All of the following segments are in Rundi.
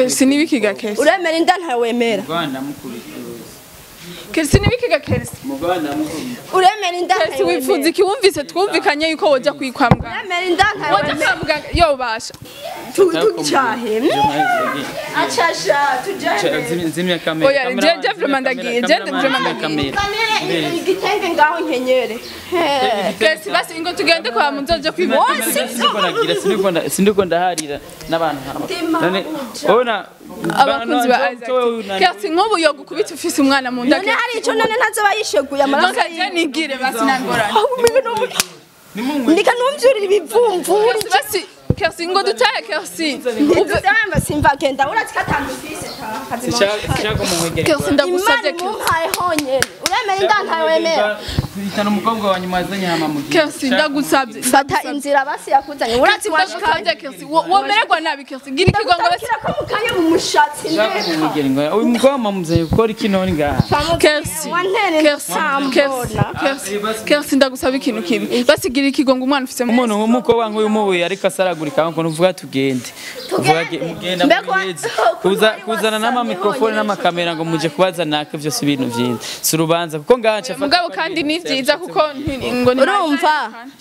kerisi nibikiga kerisi uremera inda ntawemera Muganda mukubita kerisi nibikiga kerisi Muganda mukubita uremera inda kerisi wifuza iki wumvise twumvikanye yuko woja kwikwa muganga uremera inda woja ntawemera kwa muganga yo basha tucahe acasha tujahe zimya kamera Oya, je- je vraiment ndagiye, je vraiment ndagiye. kamere igitenge ngaho nkenyere kerisi basi ingo tugende kwa muzoja kwivuza sindiko ndaharira n'abantu nk'aba none ubona abakunzi ba Isaac kerisi nk'ubu yo gukubita ufise umwana mu nda none hari ico none ntazoba yisheguye amaraso nonka je nigire basi nangorane ndika numvyurira ibivumvuri kerisi basi kerisi ngo dutahe kerisi ntituzamba simva genda urati katandufise shaka muhegere kerisi ndagusabye imana kerisi mumpaye honyene uremera inda ntawemera hitana umukobwa wa nyuma azanye hama mugihe kerisi ndagusabye fata inzira basi yakuzanye urati washikanye ndagusabye kerisi wo- womererwa nabi kerisi gira ikigongo basi ndagusabye ko mukanya mu mushatsi shaka ndeka muhegere ngo uyu mukobwa mamuzanye gukora iki none ngaha kerisi wantere kerisi kerisi kerisi kerisi ndagusaba ikintu kimwe basi gira ikigongo umwana ufise mu umuntu w'umukobwa nk'uyu mubuye ariko asaragurika ngo nuvuga tugende uvuga ge- mugenda Mbega muheze wa- kuza wari kuzana wasamye n'amamikrofone wonyene n'amakamera ngo muje kubaza nake vyose ibintu vyinshi si urubanza kuko ngaha nca mugabo kandi ni byiza kuko nti- ngo ni urumva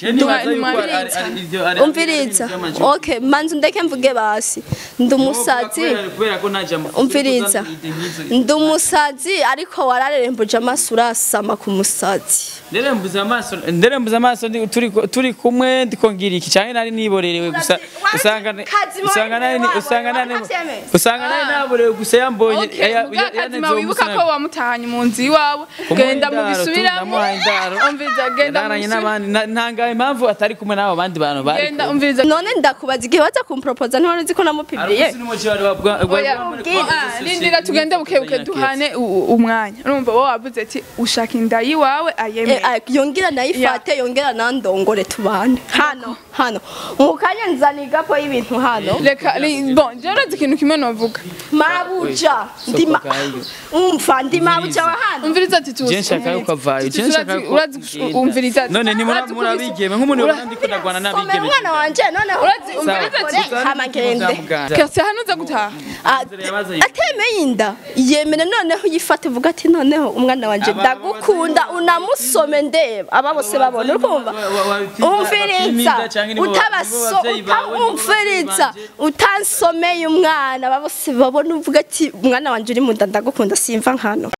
umviriza umviriza okay manzi ndeke mvuge basi ndi umusazi umviriza ndi umusazi ariko wararerembuje amaso urasama ku musazi nderembuza amaso nderembuza amaso ndi- turi turi kumwe ndiko ngira iki canke nari niborerewe gusa usanga Kazima usanga nari w'iwabo, usanga nari waravyemeye? usanga nari naborewe gusa yambonye Okay, ya- muga ya- kazima yaneze wibuka ko wamutahanye mu nzu iwawe genda mu bisubiramo namuhaye indaro umviriza genda mu yararanye bisubiramo n'abandi Na- ntangaye impamvu atari kumwe n'abo bandi bantu bari genda kumwe. umviriza none ndakubaza igihe waza kumpropoza ntiwari uzi ko namupibiriye Ariko sinumuci wari wabwa- wari Oya, wamuri- ah, rindira tugende bukebuke duhane u- u- umwanya urumva wowe wavuze ati ushaka inda yiwawe ayemeye yongera nayifate yongera nandongore tubane hano hano mu kanya nzana igapo y'ibintu hano reka ri- bon je urazi ikintu kimwe novuga mabuja ndi ma- gayo. umva ndi mabuja wa hano umviriza ati tuzi Je nshaka yuko avayo, je nshaka yuko urazi ugenda. umviriza ati none ntimura urazi murabigeme nk'umuntu yabona ndiko ndagwana komera n'abigeme umwana wanje noneho Urazi, umviriza ati hama ngende keretse hano uza gutaha Ah, atemeye inda yemere noneho uyifate uvuga ati noneho umwana wanje Aba- ndagukunda unamusome ndeba aba bose babona urumva umviriza utabaso umviriza utansomeye umwana aba bose babona uvuga ati umwana wanje uri mu nda ndagukunda simva nkano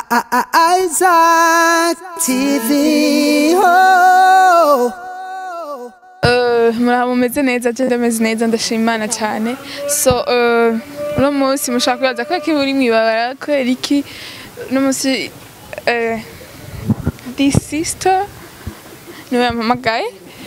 Isaac TV. Oh. Eh, muraho mumeze neza je ndameze neza ndashima imana cyane so eh, uno munsi mushaka kwibaza ko iki uri mwibabara kubera iki uno munsi eh, the sister niwe yampamagaye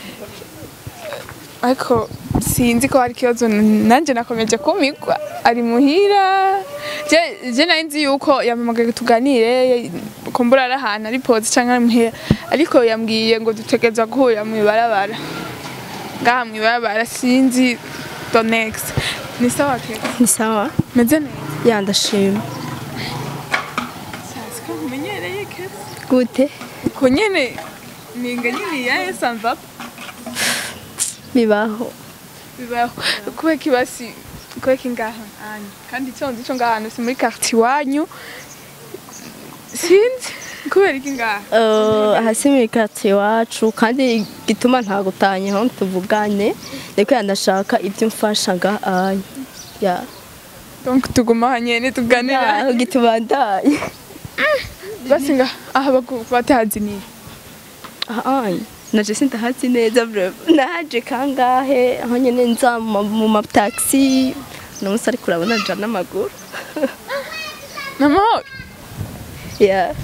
ariko sinzi ko hari ikibazo nanjye nakomeje kumigwa ari muhira je je nari nzi yuko yampamagaye tuganire kumbura ari ahantu ari pose cyangwa ari muhira ariko yambwiye ngo dutegereza guhurira mu ibarabara ngaha mu ibarabara sinzi the next ni sawa ke ni sawa meze neza yandashima sasa ko mumenyereye ke gute ko nyene ninga nyine yaye samva bibaho bibaho kubera kibasi kubera ki ngaha anyu kandi icyo nzi cyo ngaha si muri quartier wanyu sinzi kubera iki ngaha Eh, hasi muri karitsiye iwacu kandi gituma ntagutanye aho tuvugane reka ndashaka ibyo umfasha ngaha ya donc tuguma hanyene tuganira aho gitubandanye basi ngaha aha bagu- batahaziniye aha naje sindahazi neza bravo naje kangahe aho nyene nza mu ma- mu mataxi uno munsi ariko urabona nja n'amaguru namahoro ya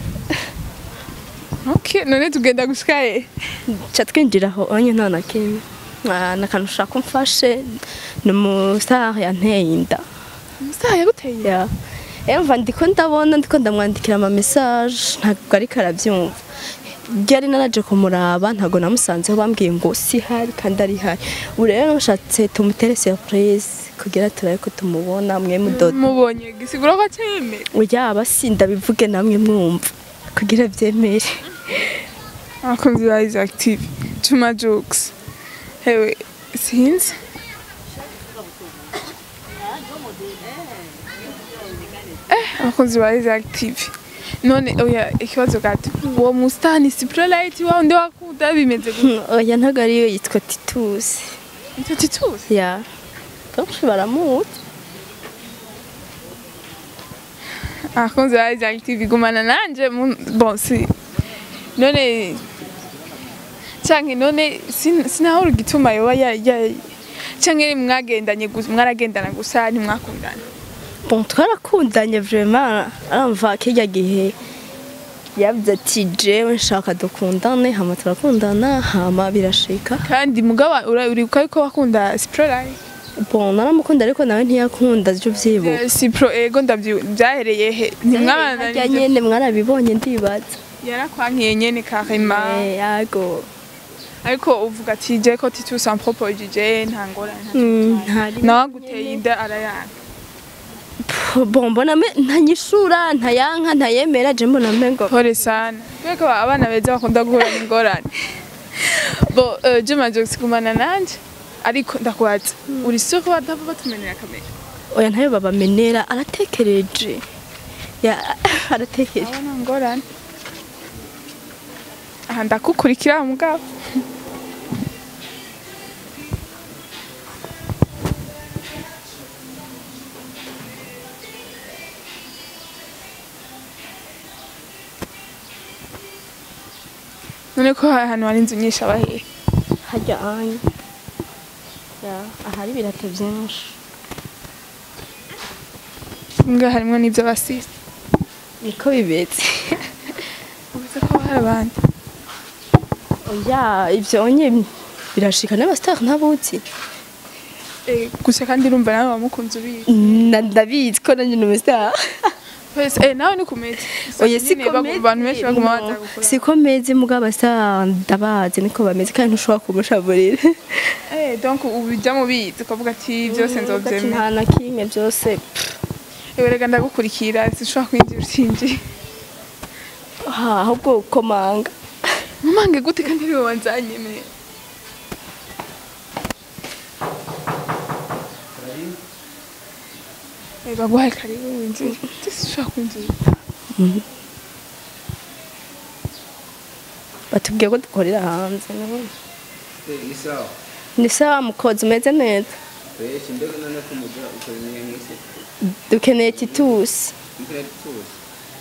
okay none tugenda gushika he ca twinjira aho onye nta na kimwe Ah, n'akantu ushaka umfashe ni umusare yanteye inda umusaha yaguteye ya emva ndiko ndabona ndiko ndamwandikira ama message ntabwo ariko arabyumva ryari naraje kumuraba ntabwo namusanzeho bambwiye ngo si hari kandi ari hari ubu rero nashatse tumutere surprise kugira turabe ko tumubona mwe mudodo mubonye gisigura ko acyemera urya abasinda bivuge namwe mwumva kugira byemere abakunzi ba Isaac TV Juma Jokes hewe sinzi eh abakunzi ba Isaac TV none oya ikibazo gato uwo musitani si prolite wa undi wakunda bimeze gute oya ntabwo ariyo yitwa titusi icyo tituzi ya benshi baramuzi abakunzi ba Isaac TV gumana nanje mu- bon si none canke none sin- sinahora igituma yoba ya ya canke mwagendanye gusa mwaragendana gusa ntimwakundana bon twarakundanye vraiment aramva kirya gihe yavuze ati jewe nshaka dukundane hama turakundana hama birashika kandi mugaba ura- uribuka yuko wakunda Sprolite bon naramukunda ariko nawe ntiyakunda ivyo vyibuka Eh, si pro ego ndavyu byahereye he harya ntimwabandanije nyene mwarabibonye ndibaza yarakwankiye nyene karema Eh, yago ariko uvuga ati je ko titus en propos je nta ngorane Mm, ntari nawe aguteye inda arayanga bon mbona me ntanyishura ntayanka ntayemera je mbona mengo pole sana kubera ko abana beza bakunda guhura n'ingorane bo eh, je maze gusigumana nanje ariko ndakubaza uri sure ko batava batumenera kamera oya ntayo babamenera aratekereje ya aratekereje aba nta ngorane aha ndakukurikira mugabo none ko ahantu hari inzu nyinshi abahehe harya anye ya ahari ibirato byinshi mbwa harimo n'ibyo basisi niko bibetse ubuze ko hari abandi oya ibyo onye birashika n'abasitari ntabuzi Eh, gusa kandi urumva nawe wamukunze ubizi Na- ndabizi ko nanjye ni umusitari Wese, eh, nawe ni kumeze oya Nyine siko bagu- abantu benshi baguma baza meze gukora siko meze mugabo abasitari ndabazi niko bameze kandi ntushobora kumushaburira Eh, donc ubu bijya mu bizi ukavuga ati byose nzobyemera nta na kimwe byose ewe rega ndagukurikira sinshobora kwinjira utinjiye ha ahubwo komanga mumange gute kandi ariwe wanzanyemera Eh, baguhaye karibu winjire sinshobora kwinjira batubwiye ko dukorera hanze nabonye. ni sawa ni sawa mukozi umeze neza benshi mbega none ko mugira ukoranye mwese dukeneye titusi mbere tuzi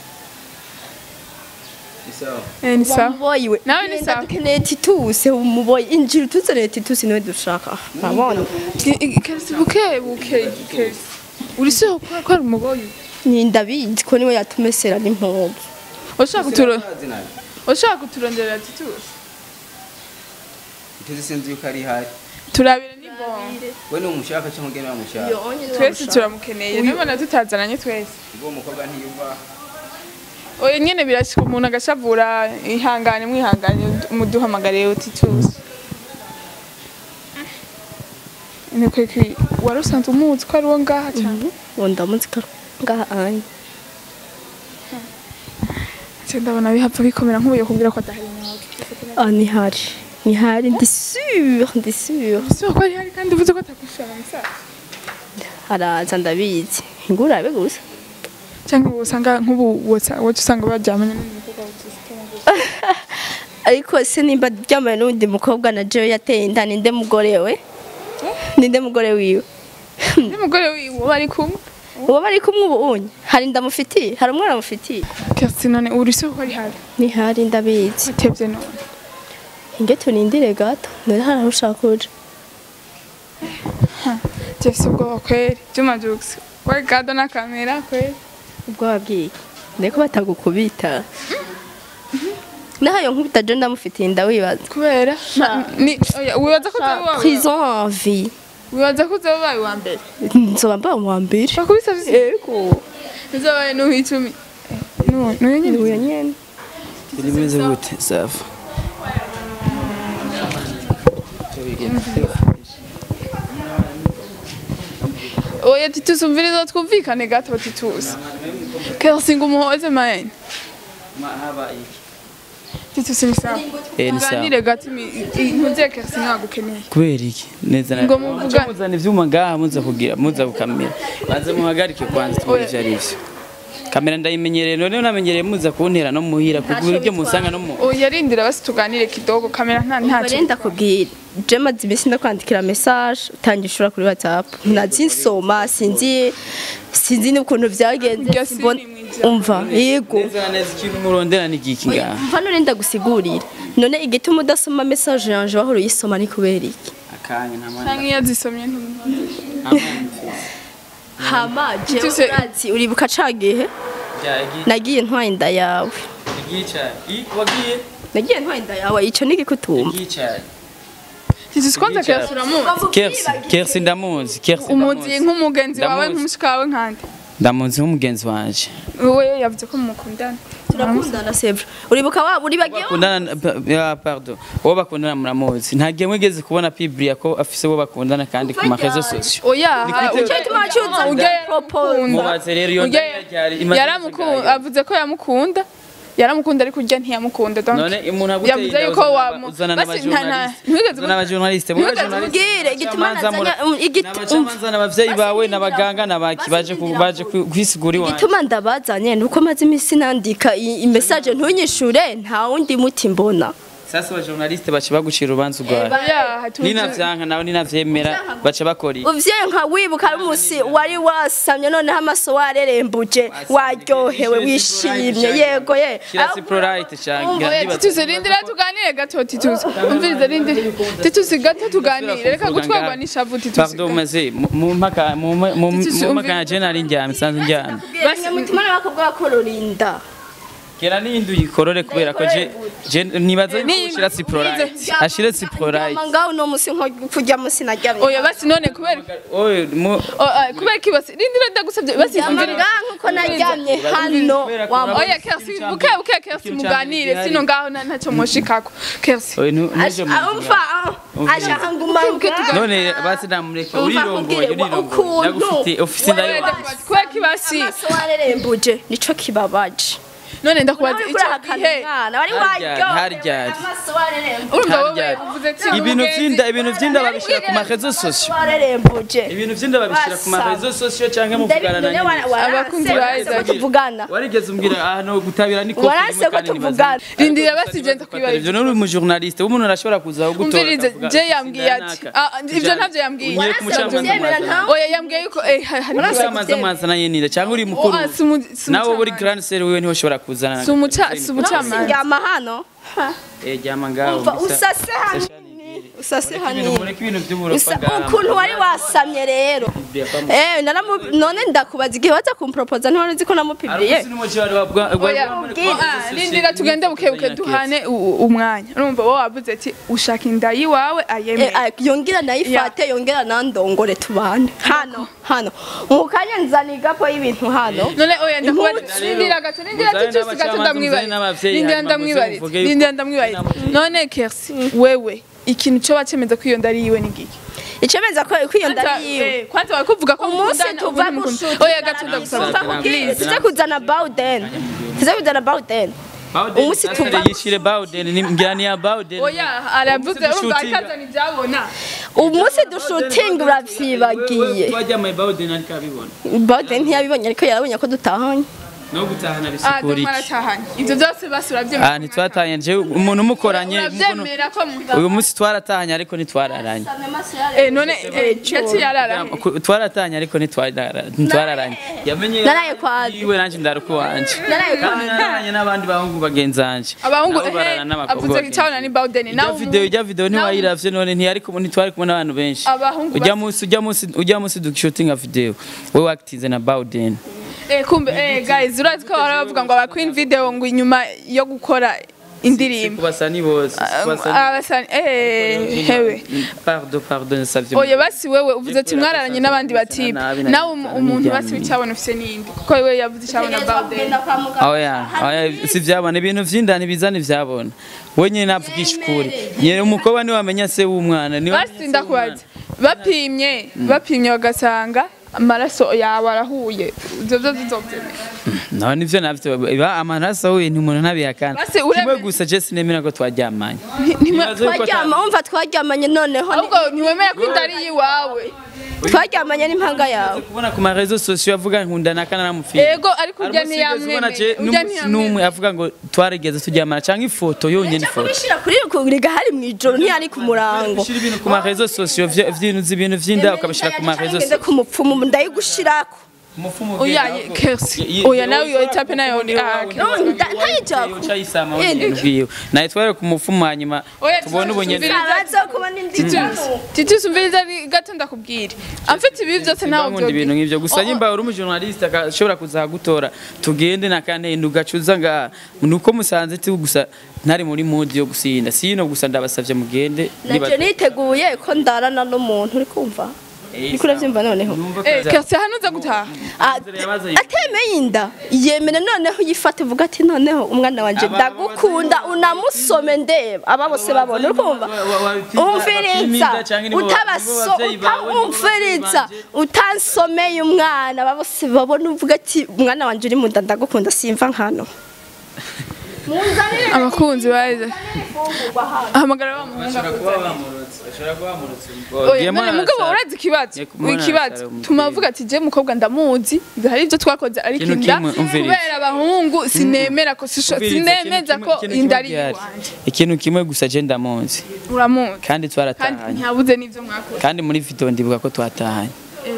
ni sawa Eh, ni sawa muboyi we Nawe ni Genda sawa. dukeneye titusi umuboyi injira utuzanire titusi niwe dushaka urabona keretse buke buke keretse uri se ko ko ari umugoyi ni ndabizi ko niwe yatumesera n'impuzu ushaka kuturo Urazi nabi ushaka kuturonderera titusi tuzi sinzi yuko ari hari turabire ni bon we ni umushaka cyangwa ugena wamushaka twese turamukeneye nibona tutazananye twese ubwo umukobwa ntiyuva oya nyene birashika umuntu agashavura ihangane mwihangane muduhamagariye titusi ni kweki wari usanzwe umuzi ko ari wo ngaha cyane ubu ndamuzi ko ngaha anye nce ndabona bihapfa bikomera nk'ubuye kubwira ko adahari nawe ah ni hari ni hari ndi sûr ndi sûr si ko ari hari kandi uvuze ko atakwishura musaza araza ndabizi ngurabe gusa cyangwa ubu usanga nk'ubu woca woca usanga baryamanye n'umukobwa wa ariko se nimba ryambaye n'undi mukobwa na jewe yateye inda ninde mugore we ninde mugore wiwe n'umugore wiwe bari kumwe uwo bari kumwe ubu unye hari ndamufitiye hari umwana amufitiye kasi none uri se ko ari hari ni hari ndabizi atebye none inge tunindire gato none hari aho ushaka kuja jesi ubwoba kweri juma jugisi we gado na kamera kweri ubwo wabwiye ndeko batagukubita nahayo nkubita je ndamufitiye inda wibaza kubera na- ni oya, wibaza ko utari wawe prison en vie wibaza ko uzaba ubaye uwa mbere nzoba mbaye uwa mbere bakubisa visi yego uzabaye n'uw'icumi n'uyu nyine uyo nyene Bilimeze gute safi oya titusi umviriza twumvikane gato titusi kasi ngo umuhoze mayeni Titus ni sawa Eh, ni sawa. tuganire gato ntuze kersi ntagukeneye kubera iki neza na Ngo muvuga- muzana ivyuma ngaha muza kugira muza gukamera banze muhagarike kwanza tubone ivyo ari vyo kamera ndayimenyereye none namenyereye muza kuntera no muhira kugura ibyo musanga no mu yarindira basi tuganire kidogo kamera nta ntacyo barenda kubwira je maze iminsi ndakwandikira message utangishura kuri whatsapp nazinsoma sinzi sinzi n'ukuntu byagenze Iryo simbona- siri mw'ijambo. umva yego neza na neza ikintu murondera ni giki ngaha mva none ndagusigurira none igituma udasoma message yanje wahora uyisoma ni kubera iki akanya nta mwanya cyangwa iyo azisomye ntumva nta mwanya hama jewe Tuse- urazi uribuka ca gihe byagiye nagiye ntwaye inda yawe igicaye i wagiye nagiye ntwaye inda yawe ico nigikutumba igicaye Titus kwanza kersi uramuzi kersi kersi ndamuzi kersi umuzi ndamuzi nk'umugenzi wawe Ndamuzi. nk'umushika wawe nkande ndamuzi nk'umugenzi wanje wowe yavuze ko mukundana turakundana sevre uribuka wa uri bagiye bakundana ya pardon uwo bakundana muramuzi nta gihe mwigeze kubona piblia ko afise uwo bakundana kandi ku marezo sosio oya Ni icyo gituma cyuza ujya propose mubaze rero iyo Ujya- ndaya ryari imaze yaramukunda kuzaga. avuze ko yamukunda yaramukunda ariko urya ntiyamukunda donc none umuntu aguteye yavuze inda yuko uzana wamu- aba- uzana basi nta- nta- n'abajournaliste ntiwigeze uzana abajournaliste mu ntiwigeze bajournaliste ubwire igituma n'abacamanza mura- nazanya um, igiti n'abacamanza n'abavyeyi bawe n'abaganga n'abaki baje ku- baje ku- kwisigura iwanjye igituma ndabazanye nuko maze iminsi nandika i- i message ntunyishure nta wundi muti mbona sasa abajournaliste baca bagucira urubanza urwaye yaha tuzi ninavyanka nawe ninavyemera baca bakora iki uvyeyi nka wibuka ari umusi wari wasamye noneho amaso warerembuje waryohewe wishimye yego ye kira siprolite cyane Oya, Titus rindira tuganire gato Titus umvirize rindira Titus gato tuganire reka gutwarwa n'ishavu Titus pardon maze mu- mu mpaka mu mu- mu Titus, mu umvi- mpaka ya jenali njyame sanze njyame basi mutima n'abakobwa bakororinda kera n'iyindi uyikorore kubera ko je je nibaza yuko Ni- ushira siprolite ashire siprolite ngaho uno musi nko kurya musi naryamye oya basi none kubera oye mu Oh, ah, kubera ko basi rindira ndagusabye basi umvirize ngaho nkuko naryamye hano wa oya kersi buke buke kersi muganire sino ngaho na- ntacyo mushikako kersi oye nu- nuje mu umva ashaka ngumanga none basi namureke Umva urirongoye kubwire, urirongoye ukuntu- ndagufite ofisi ndayo kubera ko basi amaso warerembuje nico kibabaje none ndakubaza Nawe icyo kurahakana gihe umwana wari Haryari, waryohewe haryari. amaso warerembuje urumva wowe Haryari. uvuze ati ibintu umugenzi- vyinda ibintu vyinda babishira ku marezo sosio warerembuje ibintu vyinda babishira ku Basa. marezo sosio canke muvugana na nyine Abakunzi ba Isaac. tuvugana warigeze umbwira ahantu gutabira ni warase ko tuvugana rindira basi genda kwibariza ivyo nuri umujournaliste umuntu arashobora kuza kugutora umvirize akavuga, je yambwiye ati "Sindanaka." ah, ivyo ntavyo yambwiye Ugiye ku mucamanza Byemera mwazana. ntawe. oya yambwiye yuko eh ha- hari umucamanza mwazana nyine cyangwa uri mukuru Oh, ah, si umu- si nawe uri umucamanza. grand sere wiwe niho ushobora kuzana si umuca si umucamanza sindyama hano eh jyama ngaho umva bisa- usase hanini usase ibintu hanini mureke ibintu by'uburofa Usa- ngaha ukuntu wari wasamye rero eh naramu none ndakubaza igihe waza kumpropoza ntiwari uzi ko namupibriye oya ah, rindira tugende buke buke duhane u- u- umwanya urumva wowe wavuze ati ushaka inda yiwawe Eh, ayemeye ah, yongera nayifate yongera nandongore tubane hano hano mukanya nzana igapo y'ibintu hano none oya ndakubaza Impunzi. rindira gato rindira Muzane titusi gato n'abacamanza, ndamwibarira muzane n'abavyeyi, rindira hanyuma ndamwibarira muze muvuge yuko- rindira ndamwibarira none kersi wewe ikintu cyo wacemeza ko iyo nda ari yiwe ni giki icemeza ko ko iyo ndari yiwe Eh, kwanza wari kuvuga ko umunsi mukundana, tuva ubundi mukundana. gushuti oya gato ndagusaba Please. tuze kuzana bawden tuze kuzana bawden umunsi tuva yishire Bowden ni ngira ni ya Bowden oya aravuze Umunsi urumva dushutinga. akazana ibyabona umunsi dushutinga uravyibagiye twajyamaye Bowden ariko abibona bawden ntiyabibonye ariko yarabonye ko dutahanye no gutahana ah bisikura dore iki maratahanye ibyo byose basi urabyemera ah ntitwatahanye je umuntu umukoranye mbona- urabyemera ko mu uyu munsi twaratahanye ariko ntitwararanye eh none eh gati yarara Ku- twaratahanye ariko ntitwarara- ntitwararanye yamenye Naraye kwa- iwe nanje ndaruko wanje Naraye kwa- kandi nararanye n'abandi bahungu bagenzi banje abahungu Nabo barara eh n'abakobwa avuze bagenzi. cyabona ni Bowden Ijya nawe video ijya video nawe- ntiwayiravye none ntiyari kumwe ntitwari kumwe n'abantu benshi Abahungu ujya basi- munsi ujya munsi ujya munsi dushutinga video we wakitize na Bowden eh kumbe eh guys urazi ko baravuga ngo aba queen video ngo inyuma yo gukora indirimbo kubasa ni bose kubasa ni- abasani eh hewe pardon pardon savye oya basi wewe uvuze ati mwararanye n'abandi batipe Nabi, nabi, nawe umu- nabi, umuntu nabi. basi bicyabona ufise n'indi kuko wewe yavuze icyabona Bowden oya oya si vyabona ibintu vy'indani bizana ivyabona we nyene navugisha ukuri nyene umukobwa ni wamenya se w'umwana ni basi ndakubaza bapimye bapimye bagasanga amaraso yawe arahuye ivyo vyo tuzovyemera naho nivyo navyo iba amaraso w'ibintu umuntu ntabihakana Basi kimwe uremeye- gusa je sinemera ko twaryamanye Nti- ntimwe- Nibaza yuko ata- twaryama wumva twaryamanye noneho ni- ahubwo ntiwemera ko inda ari iyiwawe twaryamanye n'impanga yawe kubona ku marezo sosiyo avuga nkunda nakana namupfira ego ariko urya ntiyamwemeye urya n'umwe ntiyamwemeye avuga ngo twarigeze turyamana cyangwa ifoto yonyine ifoto kubishira kuri kuriga hari mu ijoro ntiyari ku murango ushyira ibintu ku marezo sosiyo vyo- vy'ibintu ibintu vy'inda ukabishira ku marezo ngende ku mupfumu ndayigushirako umufumu oya kersi oya nawe iyo etape nayo ni ahake ntayijako ucayisama wenyine ubwiwe naye twari ku mufumu hanyuma Oya, tubone ubunyene abaza kuba n'indi titi sumviriza ari gato ndakubwira amfite ibi byose ntawe nkunda ibintu byo nk'ivyo gusa nyimba uri umujournaliste akashobora kuzagutora tugende nakantenda ugacuza nga nuko musanze ti gusa ntari muri mood yo gusinda sino gusa ndabasavye mugende nanje niteguye ko ndarana n'umuntu uri kumva uriko uravyumva noneho kersi hano uza gutaha Ah, atemeye inda yemere noneho yifate uvuga ati noneho umwana wanje ndagukunda unamusome ndeba aba bose babona urumva umviriza utabaso utamumviriza utansomeye umwana aba bose babona uvuga ati umwana wanje uri mu nda ndagukunda simva nkano abakunzi baje ahamagara wa muhungu Oya, none mugabo urazi ikibazo Yego, umuntu ikibazo arasara umubyeyi. tumavuga ati je mukobwa ndamuzi ibyo hari ibyo twakoze ariko Ikintu inda kimwe, umviriza. kubera abahungu sinemera ko sisho- sinemeza ko inda ari iwanje ikintu kimwe gusa je ndamunzi uramuzi kandi kandi twaratahanye ntiyabuze n'ibyo mwakoze kandi muri video ndibuka ko twatahanye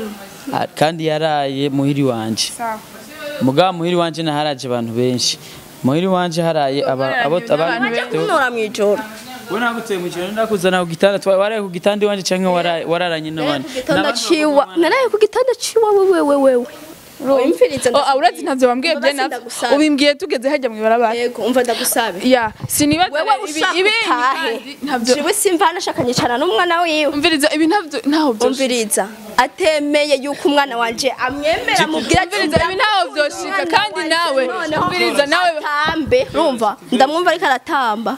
Ah, kandi yaraye muhiri wanje sawa mugabo muhiri wanje naharaje abantu benshi muhiri wanje haraye aba abo Bararanye abantu n'abantu bafite kunora mw'ijoro we nagutuye mu kintu ndakuzana ku gitanda twa- waraye ku gitanda iwanje canke waraye- wararanye n'abandi gitanda ciwa naraye ku gitanda ciwa wewe wewe umviriza Oh, ah, urazi ntavyo wambwiye Baba bye navyo sindagusaba. ubimbwiye tugeze hajya mu ibarabara yego umva ndagusabe ya sinibaza wewe ibi ushaka ibi utahe kandi ntabyo jewe simva nashaka nyicara n'umwana wiwe umviriza ibi ntabyo ntaho byo umviriza atemeye yuko umwana wanje amwemera mubwira ati umviriza ibi ntaho byoshika kandi nawe umviriza nawe atambe urumva ndamwumva ariko aratamba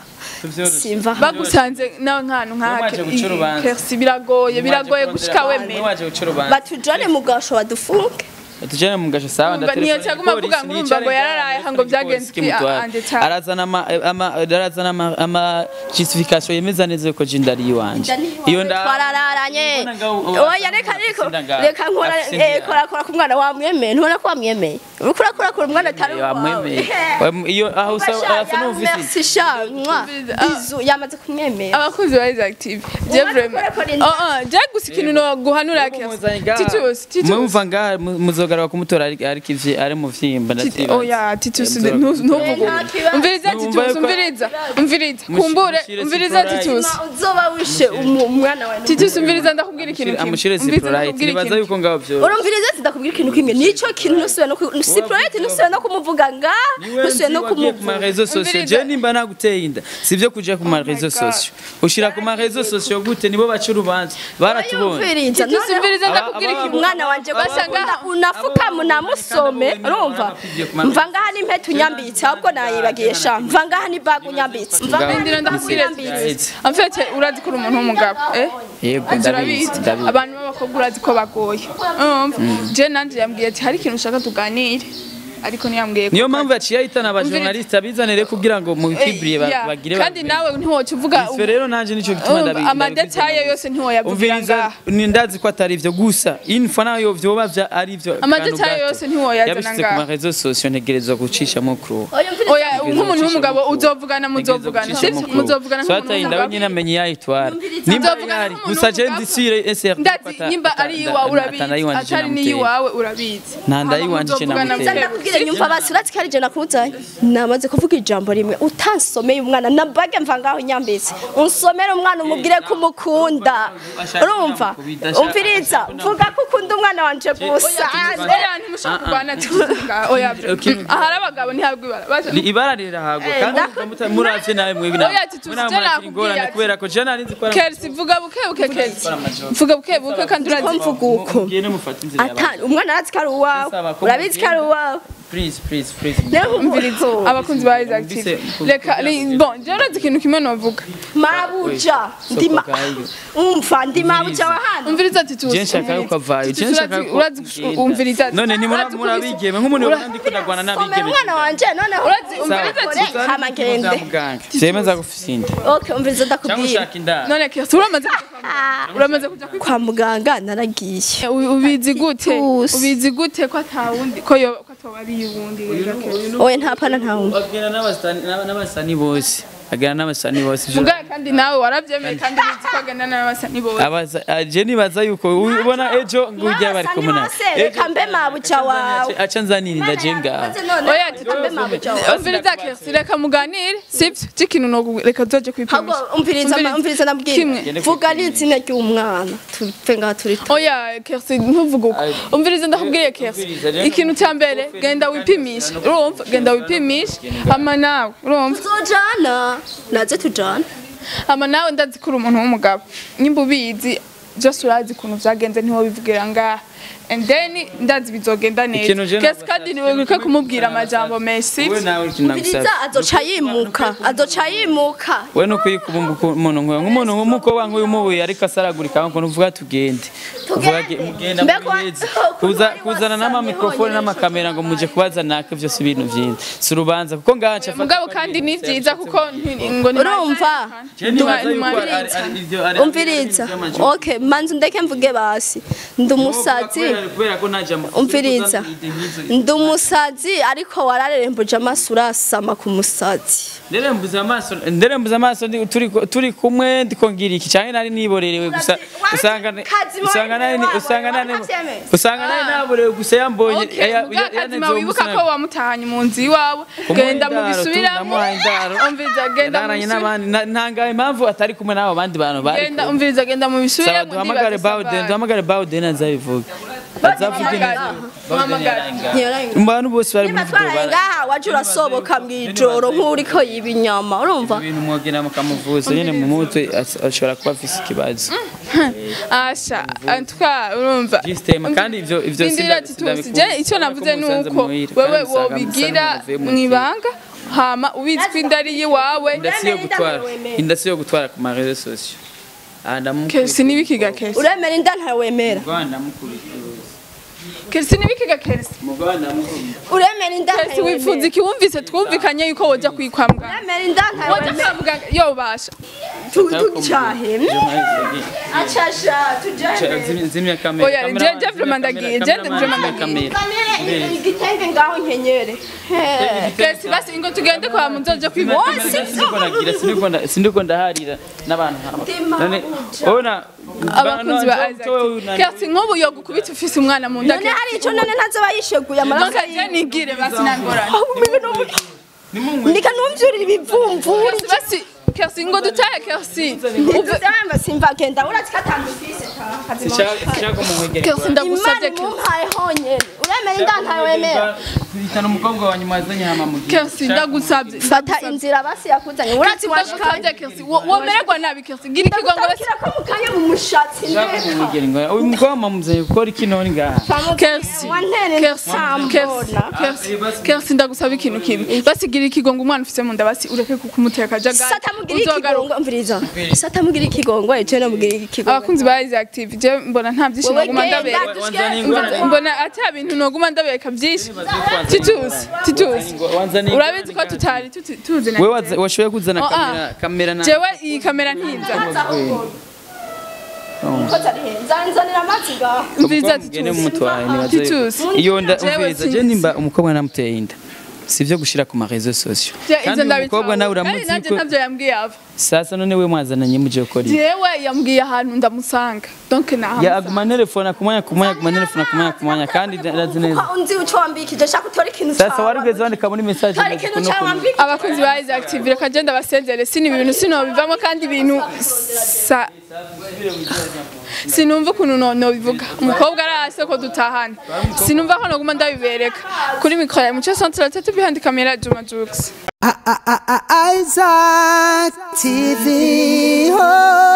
simva hano bagusanze nawe nk'ahantu nk'aka Mwaje guca urubanza. kersi biragoye biragoye gushika wemera waje guca urubanza batujane mu gasho badufunge tujane mu gasho sawa Urumva niyo cyaguma avuga ngo urumva ngo yararaye ngo byagenze iki, ande cyane. arazana ama ama arazana ama ama justification yemeza neza yuko jinda ari iwanje iyo nda twarararanye Mbona ngaho- oya reka reka Afise inda reka nkora afise inda eh, kora kora ku mwana wamwemeye ntubona ko wamwemeye uriko urakora kora umwana atari wamwemeye uwawe Wam- iyo aho usa arasa n'ufisi merci sha mwa bizu yamaze kumwemera abakunzi ba Rise Active je vraiment oh oh je gusa ikintu no guhanura kersi titus titus mumva ngaha mu- muzogaruka kumutora ari ari kivye ari mu vyimba Titi- ndatibaza oya titus Nzoga- ntuvuge Nta kibazo. umviriza Numva titus yuko- umviriza umviriza Mushi- kumbure mushire umviriza Ciprolite. titus uzoba wishe umu- umwana wawe titus umviriza ndakubwira ikintu kimwe amushire Umviriza ziprolite ndakubwira nibaza ikintu yuko ngaho vyo urumviriza ndakubwira ikintu kimwe nico kintu nusubiye no ku- siprolite nusubiye no kumuvuga nga nusubiye no ku ma kumuvuga réseaux sociaux Umviriza. je nimba naguteye inda sivyo kuja ku ma réseaux God. sociaux ushira ku ma réseaux sociaux gute nibo baca urubanza baratubonye Umviriza, titus noneho umviriza Aba- ndakubwira aba- ikintu umwana wanje basanga basanga unafuka munamusome urumva mva ngaha ni impeta unyambitse ahubwo nayibagiye sha mva ngaha ni baga unyambitse mva ngaha ni ndindira baga ndakubwira unyambitse en fait urazi ko uri umuntu w'umugabo eh yego Ibyo ndabizi urabizi ndabizi abantu b'abakobwa urazi ko bagoye urumva je nanje yambwiye ati hari ikintu ushaka tuganire ariko ntiyambwiye ko niyo mpamvu yaciye ahitana abajournaliste abizanire kugira ngo mu Eh, bikiburiye yeah. bagire kandi nawe ntiwoca uvuga Isfe rero nanje nico gituma um, ndabizi amadetaye yose ntiwoyavugira umviriza ngaha ni ndazi ko atari ivyo gusa info nayo vyoba vya ari vyo Amadetaye yose ntiwoyazana yabishyize ku ngaha. ma réseaux sociaux ntegerezwa gucishamo kuro oya nk'umuntu w'umugabo uzovugana muzovugana sibyo muzovugana nk'umuntu swata indawe w'umugabo nyine amenye yayitwara nimba Nzovugana yari nk'umuntu gusa je w'umugabo. ndisire SR ndazi nimba ari iwawe urabizi atari n'iyiwawe urabizi Nta ndayiwanje je Hama namuteye. muzovugana ndakubwira nyumva basi uretse ko ari je nakuzanye namaze kuvuga ijambo rimwe utansomeye umwana nambage mva ngaho nyambitse unsomere umwana umubwire ko umukunda urumva umviriza vuga ko ukunda umwana wanje gusa oya ntimushaka kurwana tuvuga oya ahari abagabo ntihabwa ibara Baje- Ni ibara rirahagwa Eh, kandi nda- muta- muravye nawe mwebwe nawe Oya, tuzi, je nakubwiye ati- kubera ko je nari nzi ko ari Kelsi vuga buke buke Kelsi vuga buke buke kandi ko urazi mvuga uko mugende mufate inzira Ata- umwana arazi ko ari uwawe Saba ko urabizi ko ari uwawe please please please umviriza abakunzi ba Isaac TV Mbise- reka li- bon je urazi ikintu kimwe novuga mabuja ndima umva ndi mabuja wa hano umviriza ati tuzi Je nshaka yuko avayo, je nshaka yuko urazi ugenda. umviriza ati none ni muri urazi muri kubisa- abigeme nk'umuntu Ura- ubona ndiko ndagwana komera n'abigeme umwana wanje noneho Urazi, umviriza ati hama ngende muganga zemeza gufisinda okay umviriza cyangwa ndakubwira ushaka indaro none kese uramaze kuja kwa muganga? uramaze kuja kwi kwa muganga naragiye U- ubizi gute Tuzi. ubizi gute ko atawundi ko yo ko atawari yuwundi rero kese oye ntapana ntawumva agenda n'abasani n'abasani bose agenda n'abasani bose Ivyo- muganga kandi nawe waravyemeye kandi ubizi ko agenda n'abasani bose abaza aje nibaza yuko ubona ejo ngujya bari kumwe nawe reka mbe mabuja wawe aca nzanira indaje ngaha oya ati mbe mabuja wawe umviriza kese reka muganire sivyo c'ikintu no reka tuzoje Hago kwipimisha umviriza ma- umviriza ndabwira Kimwe. vuga n'izina ry'umwana tuve ngaha turi tu- oya kersi ntuvuge uko Ay. umviriza ndakubwiye kersi Umviriza, rero ikintu cya mbere genda wipimishe urumva genda wipimishe hama nawe urumva tuzojana naze tujana hama nawe ndazi ko uri umuntu w'umugabo nyimba ubizi byose urazi ukuntu byagenze ntiwobivugira ngaha and then ndazi bizogenda Ikintu je neza kersi kandi ntiwibuke kumubwira amajambo menshi wowe nawe ikintu nagusaba umviriza azoca yimuka azoca yimuka we no kuyikubumba umuntu nk'uyu nk'umuntu nk'umukobwa nk'uyu mubuye ariko asaragurika ngo uvuga tugende uvuga ge- mugenda Mbega wa- muheze ukuntu kuza wari kuzana wasaze n'amamikrofone honyine. n'amakamera ngo muje kubaza naka byose ibintu byinshi si urubanza kuko ngaha nca mugabo kandi ni byiza kuko nti- ngo ni urumva Ntimwa- umviriza okay manzi ndeke mvuge basi ndi umusazi kubera ko nta jambo umviriza ndi umusazi ariko wararembuje amaso urasama ku musazi nderembuza amaso nderembuza amaso ndi- turi turi kumwe ndiko ngira iki cyane nari niborerewe gusa usanga Kazima usanga nari wabo, usanga nari warabyemeye. usanga nari naborewe gusa yambonye Okay, ya- ya- muga yanenze kazima uwo wibuka musore. ko wamutahanye mu nzu iwawe Kumuha genda indaro, mubisubiramo tunamuha indaro. umviriza genda yadaranye mubisubiramo n'abandi Na- ntangaye impamvu atari kumwe n'abo bandi bantu bari genda kumwe. umviriza genda saba mubisubiramo duhamagare bawden duhamagare bawden azabivuga azavuga neza mu bantu bose bari muri video nibatwaraye bara ngaha waje urasoboka mw'ijoro nk'uriko yiba inyama urumva ibintu mwogera mukamuvuza nyine mu mutwe as- ashobora kuba afise ikibazo asha antwa urumva System kandi ivyo ivyo Sindira ati tusi je icyo navuze nuko wewe wobigira mwibanga hama ubizi ko inda ari iwawe indasi yo gutwara indasi yo gutwara ku ma réseaux sociaux ah ndamukurikiye kesi nibikiga kesi uremera inda ntawemera Muganda mukurikiye kesi nibikiga kesi muganda mukurikiye uremera inda kesi wifuza iki wumvise twumvikanye yuko woja kwikwa muganga uremera inda woja ntawemera kwa muganga yo basha tucahe acasha tujahe zimya kamera Oya, je- je vraiment ndagiye, je vraiment ndagiye. kamere igitenge ngaho nkenyere kesi basi ingo tugende kwa muzoja kwivuza sindiko ndaharira n'abantu nk'aba none ubona abakunzi ba Isaac kesi nk'ubu yo gukubita ufise umwana mu nda none hari ico none ntazoba yisheguye amaraso nonka je nigire basi nangorane ndika numvyurira ibivumvuri kesi basi kesi ngo dutahe kesi ntituzamba simva genda uratsi katandufise kesi ndagusabye imana kesi imumpaye honyene uremera inda ntawemera hitana umukobwa wa nyuma azanye hama mu gihe kesi ndagusabye fata inzira basi yakuzanye uratsi washikanye ndagusabye kesi wo- womererwa nabi kesi gira ikigongo basi ndagusabikira ko mukanye mu mushatsi ndeka uyu mukobwa mamuzanye gukora iki none ngaha kesi wantere kesi nsambona kesi kesi ndagusaba ikintu kimwe basi gira ikigongo umwana ufise mu nda basi ureke kumuteka jagari satamugira ikigongo mviriza satamugira ikigongo eje namugira ikigongo abakunzi ba Isaac active je mbona nta byinshi Wowe noguma genda, ndabereka wanzana ingorane mbona ata bintu noguma ndabereka byinshi tituzi tituzi wanzana urabizi ko tutari tuti- tuzi na wewe waza- washoboye kuzana Oh, ah. kamera kamera na jewe iyi kamera ntinza nzanzanira amazi ngaho mviriza mugende tituzi mumutwaye nibaza yuko- tituzi iyo nda Jewe umviriza je sinzi. nimba umukobwa namuteye inda sivyo gushira ku ma réseaux sociaux Je- kandi ivyo uyu mukobwa nawe ndabitaho. Kandi uramuzi nanje ko ntavyo yambwiye ava sasa none we mwazananye muje gukora iki jewe yambwiye ahantu ndamusanga donc ya nahamusanga aguma telefona kumwanya kumwanya aguma telefona kumwanya kumwanya kandi ndazi neza ko unzi uco wambikije shaka utore ikintu sasa warigeze wandika muri message Tora ikintu cyawe wambikije abakunzi ba Isaac active reka je ndabasezere sini ibintu sinobivamo kandi ibintu sa sinumva ukuntu no- nobivuga umukobwa arase ko dutahana sinumva ko noguma ndabibereka kuri mikoro ya muco centre tatu behind camera Juma Jux Isaac TV. Oh.